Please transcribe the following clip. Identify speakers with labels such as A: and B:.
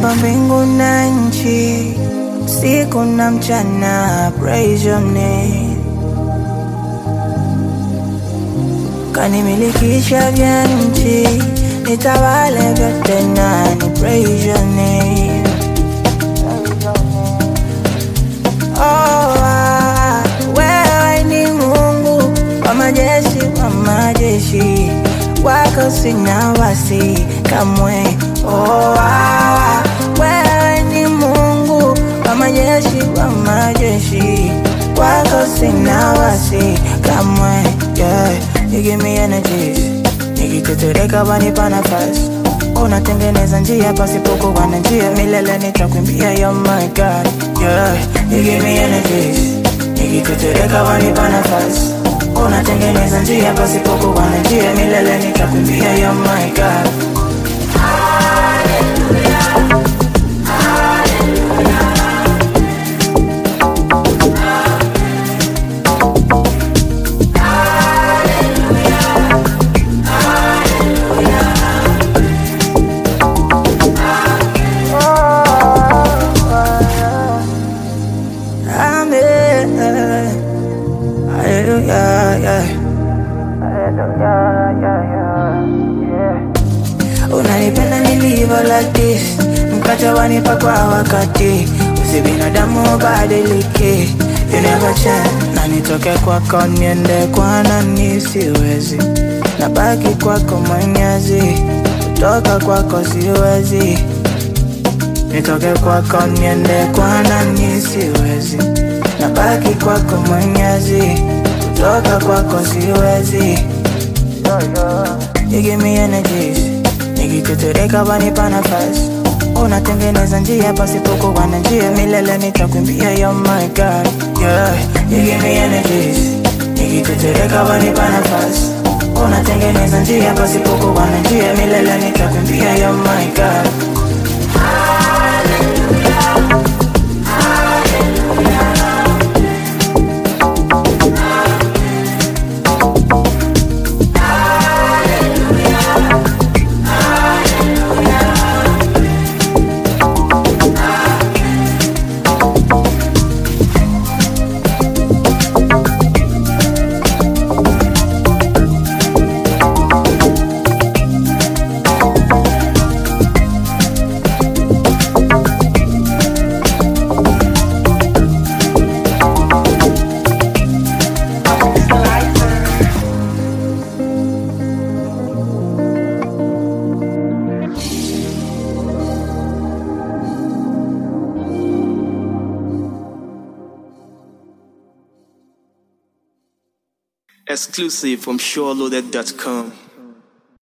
A: Umeumba mbingu na nchi, siku na mchana, praise your name. Kanimilikisha vya nchi, nitawale vyote nani, praise your name. Oh, ah, wewe ni Mungu wa majeshi, wa majeshi, wako sina wasi kamwe. Oh, ah, wewe ni Mungu wa majeshi, wa majeshi, wako sina wasi kamwe. Yeah, you give me energies, nikitetereka wanipa nafasi unatengeneza njia pasipokuwa na njia, milele nitakwimbia. You're my God, yeah, you give me energies, nikitetereka wanipa nafasi unatengeneza njia pasipokuwa na njia, milele nitakwimbia. You're my God. Amen. Hallelujah, yeah. Hallelujah, yeah, yeah, yeah. Unanipenda nilivyo like this, mkate wanipa kwa wakati, usi binadamu badilike, you never change. Na nitoke kwako niende kwa nani, siwezi, nabaki kwako mwenyezi, kutoka kwako siwezi nitoke kwako niende kwa nani, siwezi, nabaki kwako mwenyezi, kutoka kwako siwezi. You give me energies, nikitetereka wanipa nafasi, unatengeneza njia pasipokuwa na njia, milele nitakwimbia. You're my God, yeah. You give me energies, nikitetereka wanipa nafasi, unatengeneza njia pasipokuwa na njia, milele nitakwimbia. You're my God.
B: Exclusive from SureLoaded.com.